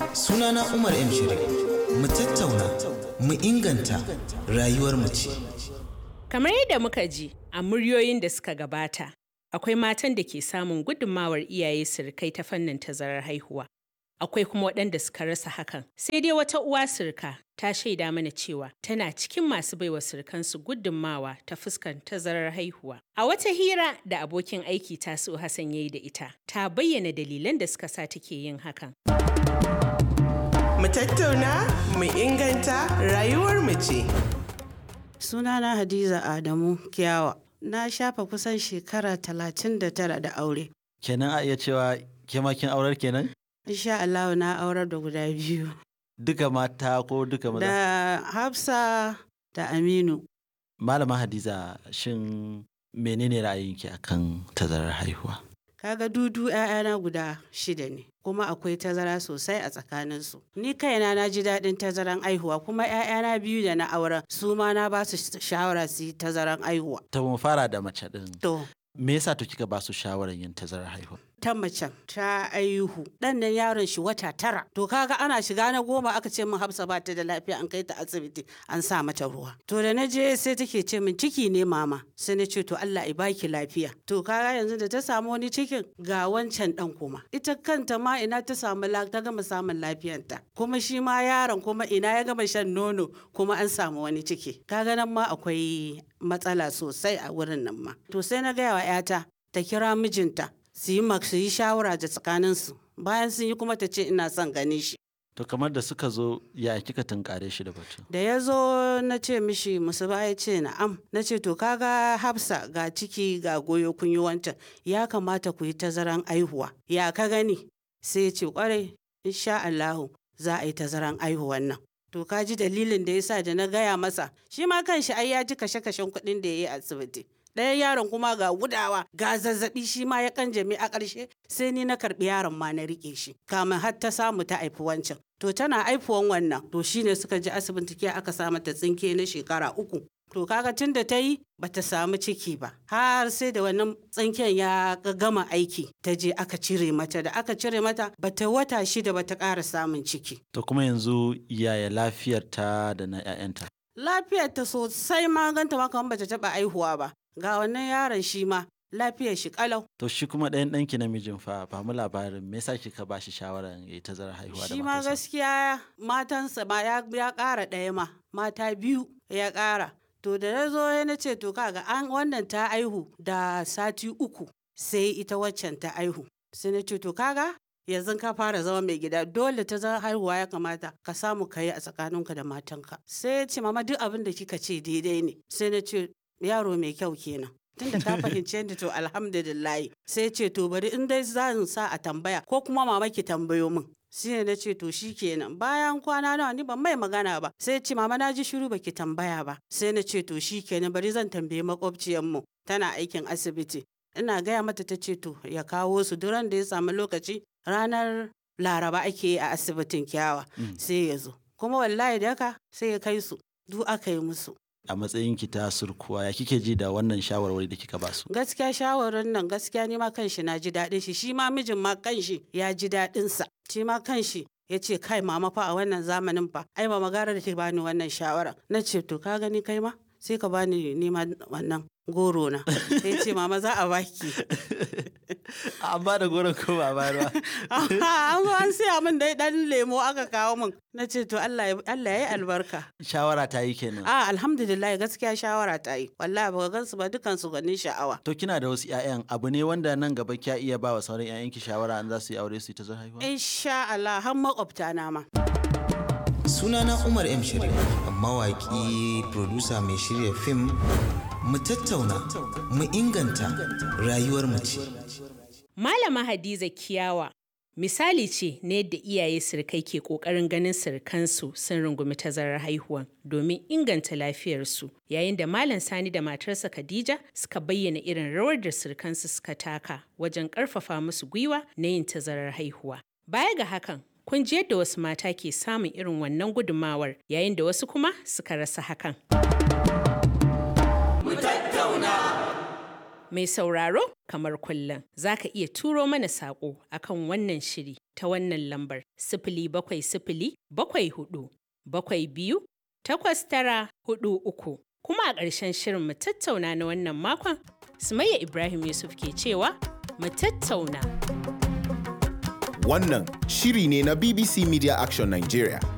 Sunana Umar M. Shiri. Mu tattauna, mu inganta rayuwar mu ce. Kamar yadda muka ji a muryoyin da suka gabata, akwai matan da ke samun gudunmawar iyaye sirikai ta fannin tazarar haihuwa. Akwai kuma waɗanda suka rasa hakan. Sai dai wata uwa sirika ta shaida mana cewa tana cikin masu baiwa sirikansu gudunmawa ta fuskar tazarar haihuwa. A wata hira da abokin aiki Tasi'u Hassan ya yi da ita, ta bayyana dalilan da suka sa take yin hakan. Mu tattauna, mu inganta rayuwar mu ce. Sunana Hadiza Adamu Kiyawa. Na shafa kusan shekara talatin da tara da aure. Kenan a iya cewa ke ma kin aurar kenan? Insha Allah na aurar da guda biyu. Duka mata ko duka maza? Da Hafsa da Aminu. Malama Hadiza shin menene ra'ayinki akan tazarar haihuwa? Kaga dudu ‘ya'yana guda shida ne, kuma akwai tazara sosai a tsakaninsu. Ni kaina na ji daɗin tazaran aihuwa kuma ‘ya'yana biyu da na auren su ma na ba su shawara su yi tazaran aihuwa. Ta mu fara da mace ɗin. To, Me yasa to kika ba su shawarar yin tazarar haihuwa? ta macen ta aihu ɗan nan yaron shi wata tara to kaga ana shiga na goma aka ce min hafsa ba ta da lafiya an kai ta asibiti an sa mata ruwa to da na je sai take ce min ciki ne mama sai na ce to Allah ya baki lafiya to kaga yanzu da ta samu wani cikin ga wancan ɗan kuma ita kanta ma ina ta samu la- ta gama samun lafiyanta kuma shi ma yaron kuma ina ya gama shan nono kuma an samu wani ciki kaga nan ma akwai matsala sosai a wurin nan ma to sai na gaya wa 'yata ta kira mijinta su yi mak- su yi shawara da tsakaninsu bayan sun yi kuma ta ce ina son ganin shi To kamar da suka zo ya kika tunkare shi da batu? da ya zo na ce mishi musu ba ya ce na'am na ce to kaga hafsa ga ciki ga goyo kun yi wancan ya kamata ku yi tazaran aihuwa ya ka gani sai ya ce kwarai insha Allahu za a yi tazaran aihuwan nan to ka ji dalilin da ya sa da na gaya masa shi ma kanshi ai ya ji kashe-kashen kuɗin da ya yi a asibiti ɗayan yaron kuma ga gudawa ga zazzabi shi ma ya kanjame a ƙarshe sai ni na karɓi yaron ma na riƙe shi kamin har ta samu ta haifi wancan to tana haifuwan wannan to shine suka ji asibiti ke aka sa mata tsinke na shekara uku to kaga tun da ta yi bata samu ciki ba har sai da wannan tsinken ya ga- gama aiki ta je aka cire mata da aka cire mata bata wata shida bata ƙara samun ciki To kuma yanzu yaya lafiyar ta da na 'ya'yanta? lafiyar ta sosai ma ganta ma kamar bata taɓa aihuwa ba ga wannan yaron shi ma lafiyar shi kalau To shi kuma ɗayan ɗanki namijin fa ba mu labarin me yasa kika ba shi shawarar ya yi tazarar haihuwa da shi ma matarsa? gaskiya matansa ma ya, ya ƙara ɗaya ma mata biyu ya ƙara to da na zo ya na ce to kaga an wannan ta aihu da sati uku sai ita waccan ta aihu sai na ce to kaga yanzu ka fara zama mai gida dole ta zama haihuwa ya kamata ka samu ka yi a tsakaninka da matanka sai ya ce mama duk abin da kika ce daidai ne sai na ce yaro mai kyau kenan tunda ka fahimce ni to alhamdulillah sai ce to bari in dai zan sa a tambaya ko kuma mama ki tambayo min shi ne na ce to shi kenan bayan kwana nawa ni ban mai magana ba sai ce mama na ji shiru baki tambaya ba sai na ce to shi kenan bari zan tambayi makwabciyar mu tana aikin asibiti ina gaya mata ta ce to ya kawo su duran da ya samu lokaci ranar laraba ake yi a asibitin kyawa sai ya zo kuma wallahi da haka sai ya kai su duk aka yi musu A matsayin ki ta surkuwa ya kike ji da wannan shawarwari da kika ba su? gaskiya shawarar nan gaskiya ni ma kanshi na ji daɗin shi shi ma mijin ma kanshi ya ji daɗin sa shi ma kanshi ya ce kai mama fa a wannan zamanin fa ai ba magana da ke bani wannan shawara na ce to ka gani kai ma sai ka bani nima wannan goro na sai ce mama za a baki An ba da goron ko ba bayar ba. an zo an siya min dai dan lemo aka kawo min na ce to Allah ya Allah ya yi albarka Shawara ta yi kenan. a alhamdulillah gaskiya shawara ta yi wallahi ba gansu ba dukan su ganin sha'awa To kina da wasu 'ya'yan abu ne wanda nan gaba kya iya ba wa sauran 'ya'yanki shawara an za su yi aure su yi ta haihuwa? insha Allah har makwabta na ma Sunana Umar M. Shiri, mawaƙi, producer mai shirya fim. Mu tattauna, mu inganta rayuwar mu ce. Malama Hadiza Kiyawa misali ce na yadda iyaye sirikai ke ƙoƙarin ganin sirikansu sun rungumi tazarar haihuwan domin inganta lafiyarsu yayin da Malam Sani da matarsa Khadija suka bayyana irin rawar da sirikansu suka taka wajen ƙarfafa musu gwiwa na yin tazarar haihuwa. Baya ga hakan, kun ji yadda wasu mata ke samun irin wannan gudumawar yayin da wasu kuma Mai sauraro kamar kullum za ka iya turo mana saƙo akan wannan shiri ta wannan lambar sifili bakwai sifili bakwai hudu bakwai biyu takwas tara hudu uku. Kuma a ƙarshen shirin mu tattauna na wannan makon, Sumayya Ibrahim Yusuf ke cewa mu tattauna. Wannan shiri ne na BBC Media Action Nigeria.